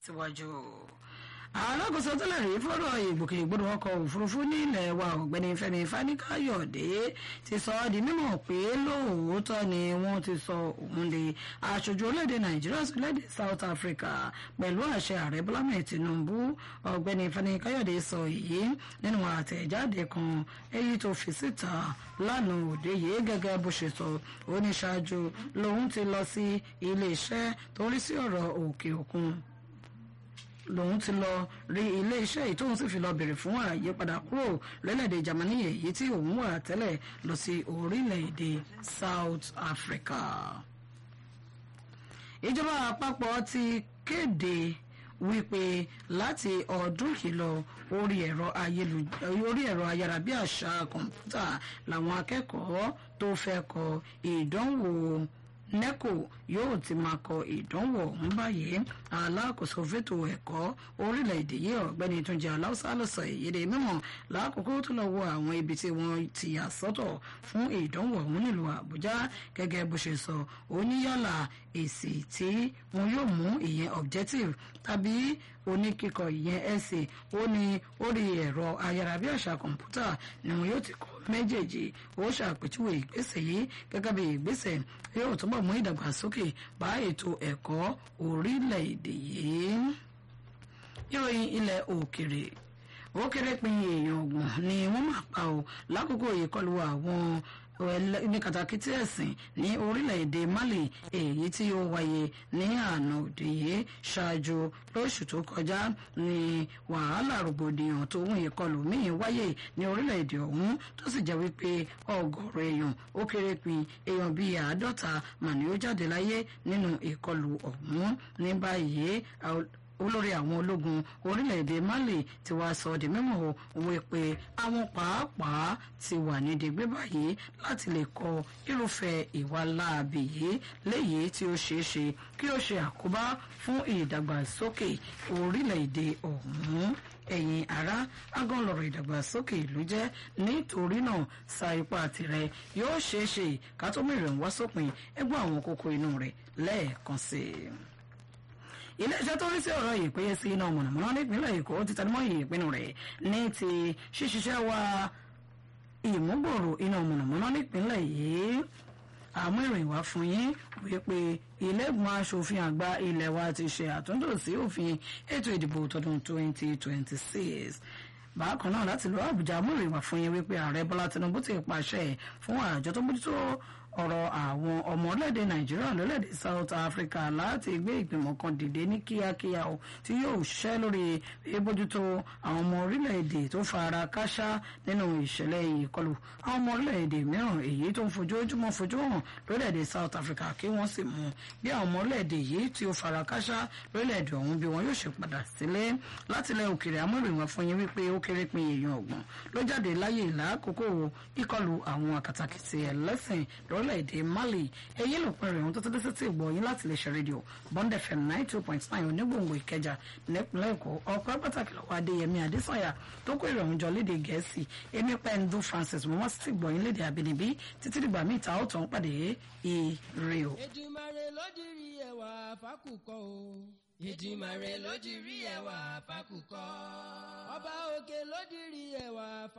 síwájú alákòóso tẹ́lẹ̀ rí fọ́rọ̀ ìgbòkègbodò ọkọ̀ òfurufú ní ilẹ̀ wa ọ̀gbẹ́ni fẹ́mi fani-káyọ̀dé ti sọ ọ́ di mímọ̀ pé lóòótọ́ ni wọ́n ti sọ òun di aṣojú orílẹ̀-èdè nàìjíríà sílẹ̀-èdè south africa pẹ̀lú àṣẹ ààrẹ bọ́lá mẹ́ẹ̀ tinubu ọ̀gbẹ́ni fani-káyọ̀dé sọ èyí nínú àtẹ̀jáde kan èyí tó fi síta lánàá òde yìí gẹ́gẹ́ bó ṣe sọ ó ní ṣáájú lòun ti lọ sí iléeṣẹ́ tó ń rí sí ọ̀rọ̀ òkè òkun lòun ti lọ rí ilé iṣẹ́ yìí tóun sì fi lọ bèrè fún àyípadà kúrò lórílẹ̀‐èdè Germany èyí tí òun wà tẹ́lẹ̀ lọ sí orílẹ̀‐èdè South Africa. ìjọba àpapọ̀ ti kéde wípé láti ọdún yìí lọ orí ẹ̀rọ orí ẹ̀rọ ayárabíàṣá kọ̀ǹpútà làwọn akẹ́kọ̀ọ́ tó fẹ́ kọ ìdánwò neco yóò ti máa kọ ìdánwò ọ̀hún báyìí alákòóso fètò ẹ̀kọ́ orílẹ̀-èdè yìí ọ̀gbẹ́ni túnjẹ aláùsá ló sọ èyíde mímọ̀ lákòókò tó lọ wo àwọn ibi tí wọ́n ti yà sọ́tọ̀ fún ìdánwò ọ̀hún nílùú àbújá gẹ́gẹ́ bó ṣe sọ ó ní yálà èsì tí wọn yóò mú ìyẹn objective tàbí oníkíkọ ìyẹn essay ó ní orí ẹ̀rọ ayárabíàṣá kọ̀ǹpútà ni wọn yóò ti kọ méjèèjì ó ṣàpèjúwe ìgbésẹ̀ yìí gẹ́gẹ́ bí ìgbésẹ̀ yóò túbọ̀ mú ìdàgbàsókè bá ètò ẹ̀kọ́ orílẹ̀-èdè yìí. ìròyìn ilẹ̀ òkèrè ó kéré pin èèyàn ọgbọ̀n ni wọ́n máa pa ọ́ lákòókò ìkọlù àwọn ní kàtàkìtì ẹ̀sìn ní orílẹ̀-èdè Mali èyí tí ó wáyé ní àná òde yìí ṣáájú lóṣù tó kọjá ní wàhálà rògbòdìyàn tó ń ìkọlù míì wáyé ní orílẹ̀-èdè ọ̀hún tó sì jẹ́ wípé ọgọ́rọ̀ èèyàn ó kéré pin èèyàn bíi àádọ́ta mà ní ó jáde láyé nínú ìkọlù ọ̀hún ní báyìí olórí àwọn ológun orílẹ̀-èdè Mali ti wá sọ di mímọ̀ wípé àwọn pàápàá ti wà ní dègbé báyìí láti lè kọ irúfẹ́ ìwà láabi yìí léyìí tí ó ṣeé ṣe kí ó ṣe àkóbá fún ìdàgbàsókè orílẹ̀-èdè ọ̀hún ẹ̀yin ará agánlọ̀rọ̀ ìdàgbàsókè ìlú jẹ́ nítorí náà sa ipá tirẹ̀ yóò ṣeé ṣe ká tó mìíràn wá sópin ẹgbẹ́ àwọn kókó inú rẹ̀ lẹ́ẹ̀kan sí i iléeṣẹ́ tó rí sí ọ̀rọ̀ ìpéye sí iná mọ̀nàmọ́ná nípínlẹ̀ èkó ti tẹnumọ́ ìpinnu rẹ̀ ní ti ṣíṣiṣẹ́ wa ìmúgbòòrò iná mọ̀nàmọ́ná nípínlẹ̀ yìí àmú ìròyìn wá fún yín wípé ilé-ìgbìmọ̀ asòfin àgbà ilé wa ti ṣe àtúntò sí òfin ètò ìdìbò tọdún 2026 bákan náà láti lọ àbújá mú ìròyìn wá fún yín wípé ààrẹ bọ́lá tinubu ti pàṣẹ fún àjọ tó bójútó ọ̀rọ̀ àwọn ọmọ orílẹ̀-èdè nàìjíríà lórílẹ̀-èdè south africa láti gbé ìgbìmọ̀ kan dìde ní kíákíá o tí yóò ṣiṣẹ́ lórí ìbójútó àwọn ọmọ orílẹ̀-èdè tó fara káṣá nínú ìṣẹ̀lẹ̀ ìkọlù àwọn ọmọ orílẹ̀-èdè mìíràn èyí tó ń fojoojúmọ́ fojú hàn lórílẹ̀-èdè south africa kí wọ́n sì mú bí àwọn ọmọ orílẹ̀-èdè yìí tí ó fara káṣá lórílẹ̀-èdè ọ̀hún bí wọn yóò ṣe padà sílé látilẹ̀ òkèrè amúrìnwá fún yín wípé ó kéré pin èèyàn ọ̀gbọ̀n ló jáde láyé ìlàkókò ìkọlù àwọn àkàtàkìtì ẹlẹ́sìn lórí orílẹ̀-èdè Mali èyí ló pẹ̀rẹ̀ ohun tó tó dé sí ìgbọ̀ yín láti lè ṣe rédíò Bond FM ninety two point nine onígbòǹgbò Ìkẹjà nípínlẹ̀ Èkó ọ̀pọ̀ pàtàkì lọ́wọ́ Adéyẹmí Adésànyà tó kó ìrọ̀rùn jọ léde Gẹ̀ẹ́sì èmi pẹ́ńdú Francis mo wá sí ìgbọ̀ yín léde àbínibí títí dìgbà míì ta ó tàn pàdé ire o. Èdùmàrè ló dirí ẹwà fákùkọ o. Èdùmàrè ló dirí ẹwà fákùkọ. Ọba òkè ló dirí ẹwà fákùkọ.